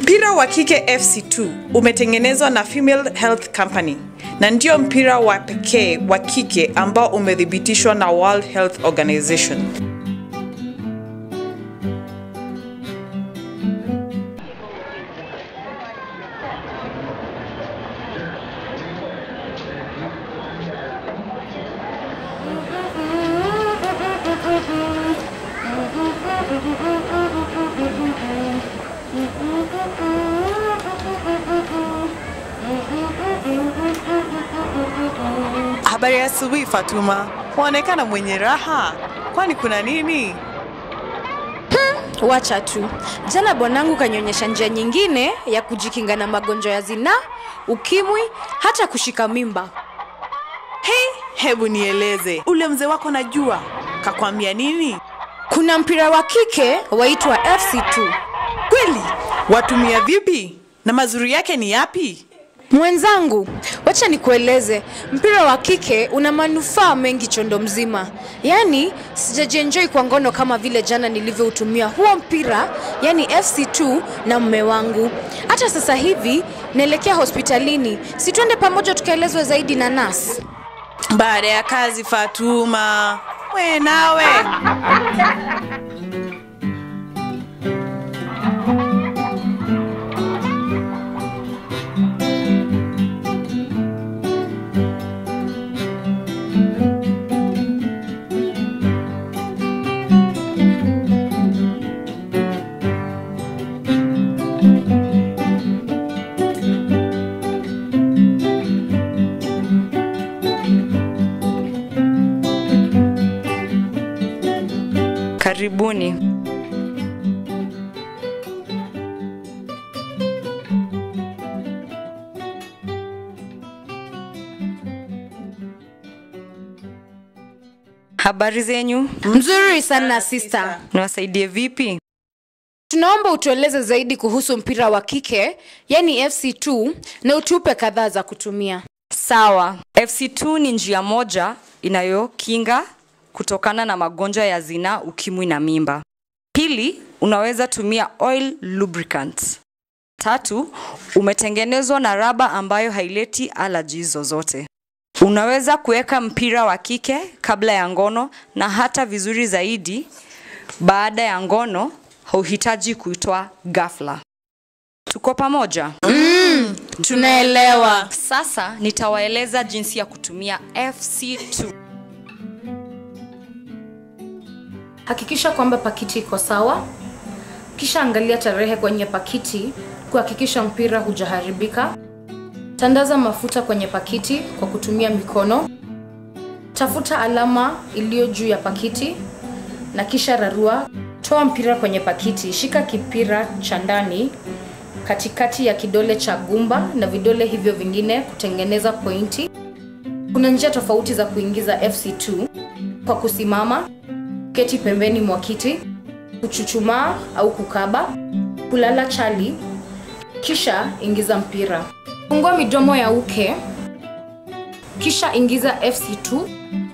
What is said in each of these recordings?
Mpira wa kike FC2 umetengenezwa na Female Health Company na ndio mpira wa pekee wa kike ambao umethibitishwa na World Health Organization. Habari ya asubuhi Fatuma, waonekana mwenye raha, kwani kuna nini? Wacha tu. Jana bwanangu kanyonyesha njia nyingine ya kujikinga na magonjwa ya zinaa, ukimwi, hata kushika mimba. Hei, hebu nieleze, ule mzee wako najua kakwambia nini? Kuna mpira wa kike waitwa FC2. Kweli? Watumia vipi? Na mazuri yake ni yapi? Mwenzangu, wacha nikueleze, mpira wa kike una manufaa mengi chondo mzima. Yaani sijajienjoy kwa ngono kama vile jana nilivyoutumia huo mpira, yani FC2 na mme wangu. Hata sasa hivi naelekea hospitalini, si twende pamoja tukaelezwe zaidi na nasi. Baada ya kazi Fatuma, we nawe Karibuni. Habari zenyu? Mzuri sana sister. Niwasaidie vipi? Tunaomba utueleze zaidi kuhusu mpira wa kike, yani FC2 na utupe kadhaa za kutumia. Sawa. FC2 ni njia moja inayokinga kutokana na magonjwa ya zinaa, ukimwi na mimba. Pili, unaweza tumia oil lubricant. Tatu, umetengenezwa na raba ambayo haileti allergies zozote. Unaweza kuweka mpira wa kike kabla ya ngono na hata vizuri zaidi baada ya ngono, hauhitaji kuitoa ghafla. Tuko pamoja? Tunaelewa. Sasa nitawaeleza jinsi ya kutumia FC2. Hakikisha kwamba pakiti iko sawa, kisha angalia tarehe kwenye pakiti kuhakikisha mpira hujaharibika. Tandaza mafuta kwenye pakiti kwa kutumia mikono. Tafuta alama iliyo juu ya pakiti na kisha rarua. Toa mpira kwenye pakiti, shika kipira cha ndani katikati ya kidole cha gumba na vidole hivyo vingine kutengeneza pointi. Kuna njia tofauti za kuingiza FC2 kwa kusimama, keti pembeni mwa kiti, kuchuchumaa au kukaba, kulala chali, kisha ingiza mpira. Fungua midomo ya uke, kisha ingiza FC2.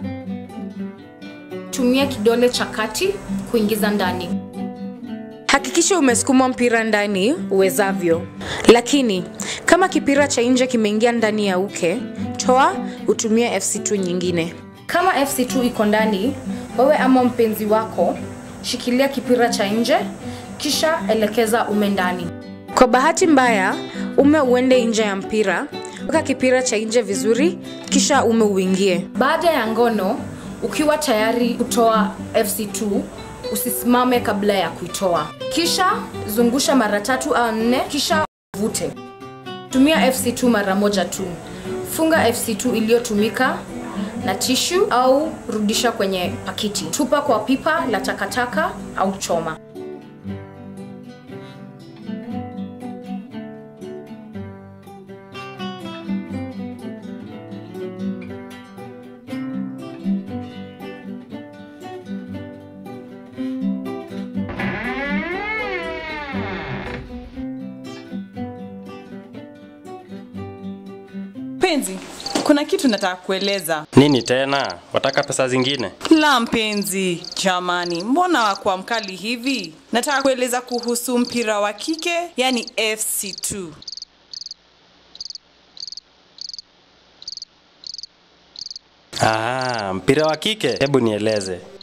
Tumia kidole cha kati kuingiza ndani. Hakikisha umesukuma mpira ndani uwezavyo, lakini kama kipira cha nje kimeingia ndani ya uke, toa utumie FC2 nyingine. Kama FC2 iko ndani, wewe ama mpenzi wako shikilia kipira cha nje, kisha elekeza ume ndani. Kwa bahati mbaya, ume uende nje ya mpira, weka kipira cha nje vizuri, kisha ume uingie. Baada ya ngono, ukiwa tayari kutoa FC2, usisimame kabla ya kuitoa. Kisha zungusha mara tatu au nne, kisha vute. Tumia FC2 mara moja tu. Funga FC2 iliyotumika na tishu au rudisha kwenye pakiti. Tupa kwa pipa la takataka au choma. Penzi, kuna kitu nataka kueleza. Nini tena? Wataka pesa zingine? La mpenzi, jamani, mbona wakuwa mkali hivi? Nataka kueleza kuhusu mpira wa kike, yani FC2. Ah, mpira wa kike? Hebu nieleze.